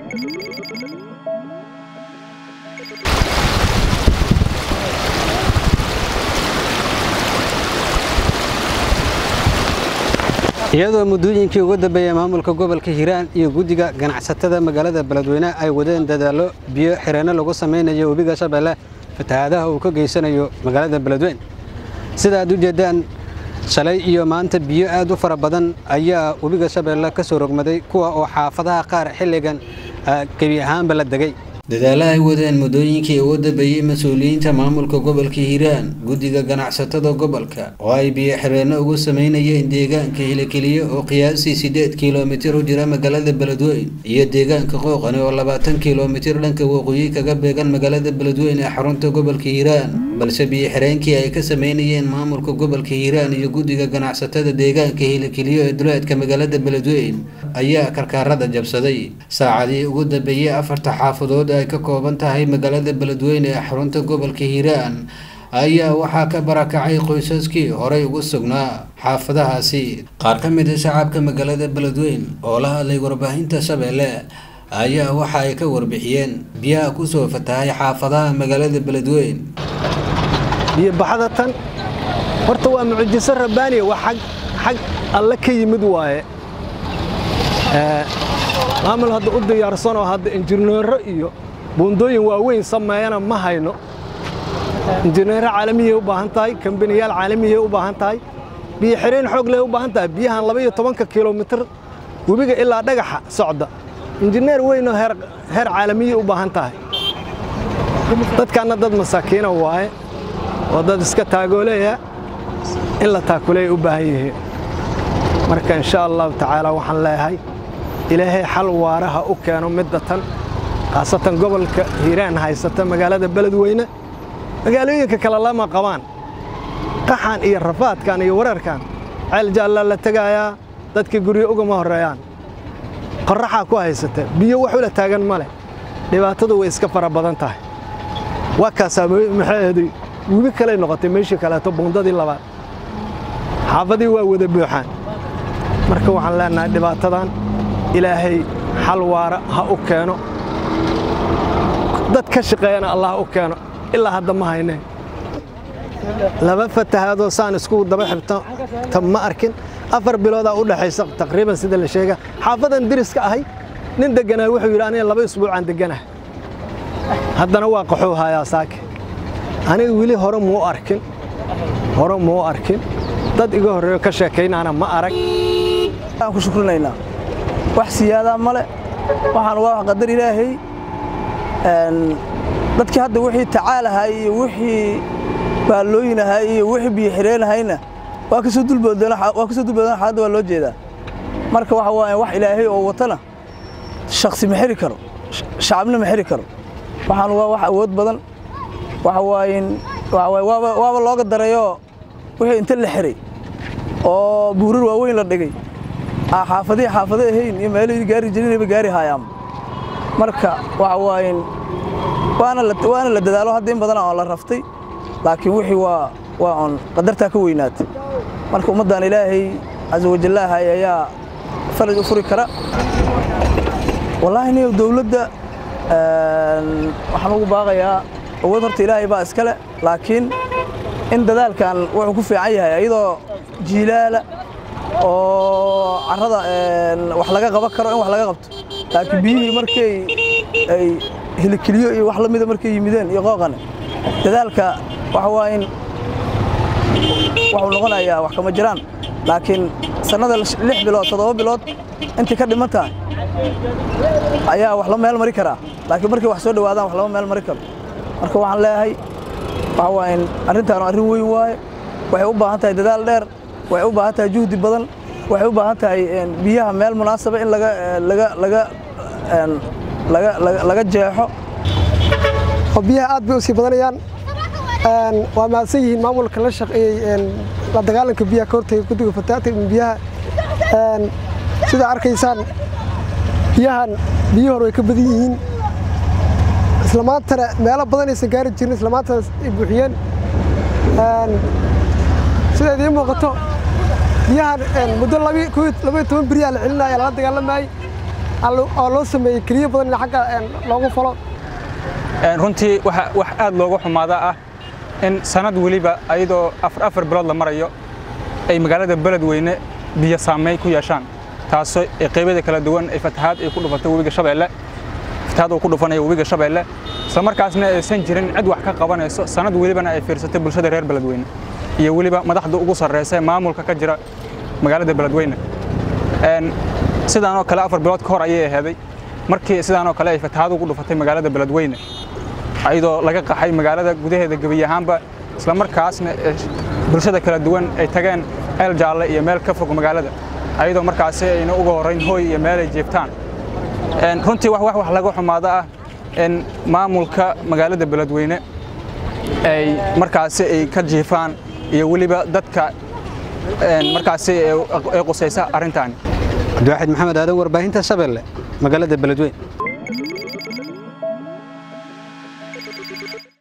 iyadoo muddooyinkii ugu dambeeyey maamulka gobolka hiiraan iyo guddiga ganacsatada magaalada beledweyne ay wadeen dadaallo biyo xireenno lagu samaynayo webiga shabeelle fatahaadaha uu ka geysanayo magaalada beledweyne sida aad u jeeddaan shalay iyo maanta biyo aad u fara badan ayaa webiga shabeelle ka soo rogmaday kuwa oo xaafadaha qaar xilligan gebi ahaanba la degay dadaalla ay wadeen muddooyinkii ugu dambeeyey mas-uuliyiinta maamulka gobolka hiiraan guddiga ganacsatada gobolka oo ay biyo xireenno ugu samaynayeen deegaanka hilikeliye oo qiyaasii siddeed kilomitir u jira magaalada beledweyne iyo deegaanka qooqani oo labaatan kilomitir dhanka waqooyi kaga beegan magaalada beledweyne ee xarunta gobolka hiiraan balse biyo xireenkii ay ka samaynayeen maamulka gobolka hiiraan iyo guddiga ganacsatada deegaanka hilikeliye ee duleedka magaalada beledweyne ayaa karkaarada jabsaday saacadii ugu dambeeyey afarta xaafadood ay ka kooban tahay magaalada beledweyne ee xarunta gobolka hiiraan ayaa waxaa ka barakacay qoysaskii horey ugu sugnaa xaafadahaasi qaar ka mid a shacabka magaalada beledweyne oo la hadlay warbaahinta shabeelle ayaa waxa ay ka warbixiyeen biyaha kusoo fatahay xaafadaha magaalada beledweyne biyobaxada tan horta waa mucjiso rabbaaniya waa xag xag alle ka yimid waaye maamul hadda u diyaarsanoo hadda injineero iyo buundooyin waaweyn sameeyana ma hayno injineero caalamiyay u baahan tahay kambaniyaal caalamiyay u baahan tahay biyo xireen xoog leh u baahan tahay biyahan laba iyo tobanka kilomitir webiga ilaa dhagaxa socda injineer weynoo heer caalamiyay u baahan tahay dadkaanna dad masaakiina waaye oo dad iska taagooleeya in la taakuleeya u baahan yihiin marka insha allahu tacaala waxaan leeyahay ilaahay xal waaraha u keeno midda tan khaasatan gobolka hiiraan haysata magaalada beledweyne magaalooyinka kale lama qabaan qaxan iyo rafaadkan iyo wareerkan ceel jaallaa la tegayaa dadkii guryo ugama horreeyaan qorraxaa ku haysata biyo wax ula taagan ma leh dhibaatadu way iska fara badan tahay waa kaasaa maxaaheeday webi kaley noqotay meeshii kaleeto buundadii labaad xaafadii waa wada buuxaan marka waxaan leenahay dhibaatadan ilaahay xal waara ha u keeno dad ka shaqeeyana allah u keeno ilaa hadda ma hayne laba fatahaadoo saan isku daba xibto ta ma arkin afar biloodaa u dhaxaysa taqriiban sida la sheega xaafadan diriska ahay nin degganaa wuxuu yidhi aniga laba isbuucaan degganaha haddana waa qaxuu hayaa saake aniga weli hore muu arkin hore muu arkin dad iga horreeyo ka sheekaynaana ma arag aan ku shukrinaynaa wax siyaadaa male waxaan waa wax qadar ilaahay dadkii hadda wixii tacaalahay iyo wixii baallooyinahay iyo wixii biyo xireenahayna waa kasoo dulboodeen waa kasoo dulboodeen xaaladda waa loo jeedaa marka waxa waaye wax ilaahay oo watana shakhsi ma xiri karo shacabna ma xiri karo waxaan waa wax awood badan waxa waaye waxa waaye waaba waaba looga dareeyo wixii inta la xiray oo buurar waaweyn la dhigay xaafadihii xaafado ahayn iyo meelihii gaari jirinayba gaari haayaan marka waxa waaye waana la waana la dadaalo hadda in badan oo la raftay laakiin wixii waa waa on qadartaa ka weynaatay marka ummaddan ilaahay casa wajallaahay ayaa faraj u furi kara wallaahi niyow dowladda waxaan ugu baaqayaa awood horta ilaahay baa iskale laakiin in dadaalkan wuxuu ku fiican yahay iyadoo jiilaala oo carrada wax laga qaban karo in wax laga qabto laakiin biyihii markay ay hilikeliyo iyo wax la mida markay yimideen iyo qooqane dadaalka waxa waa in waxuu noqonayaa wax kama jiraan laakiin sannada lix bilood toddoba bilood intii ka dhiman tahay ayaa wax la meel mari karaa laakiin markay wax soo dhowaadaan wax lama meel mari karo marka waxaan leeyahay waxa waa in arrintaan arrin weyn waaye waxay u baahan tahay dadaal dheer waxay u baahan tahay juhdi badan waxay u baahan tahay biyaha meel munaasaba in laga laga laga laga laga jeexo oo biyaha aad bay u sii badanayaan waa mahadsan yihiin maamulka la shaqeeyey la dagaalanka biyaha ka hortagay guddiga fataata biyaha sidaa arkaysaan biyahan biyihii hore way ka badan yihiin isla maantana meelo badan aysan gaari jirin isla maantana ay buuxiyeen sida idiin muuqato biyahan muddo labaiyo toban beriyaa la celinaya lala dagaalamayey oo loo sameeyey keliya badan in xagga loogu falo runtii wax aad looga xumaada ah in sanad weliba ayadoo afar afar bilood la marayo ay magaalada beledweyne biyo saameyn ku yeeshaan taasoo qeybada kala duwan ay fatahaad ay ku dhufatay webiga shabeelle fatahaad uu ku dhufanayo webiga shabeelle isla markaasna aysan jirin cid wax ka qabanayso sanad welibana ay fiirsatay bulshada reer beledweyne iyo weliba madaxda ugu sarreysa ee maamulka ka jira magaalada beledweyne sidaanoo kale afar bilood ka hor ayay aheeday markii sidaanoo kale ay fatahaad ugu dhufatay magaalada beledweyne ayadoo laga qaxay magaalada gudaheeda gebi ahaanba isla markaasna bulshada kala duwan ay tageen ceel jaalle iyo meel ka fog magaalada ayadoo markaasi ayna uga horrayn hooy iyo meel ay jeeftaan runtii wax wax laga xumaado ah in maamulka magaalada beledweyne ay markaasi ay ka jiifaan iyo weliba dadka markaasi ay qusaysa arrintaani cabdiwaaxid maxamed aadan warbaahinta shabeelle magaalada beledweyne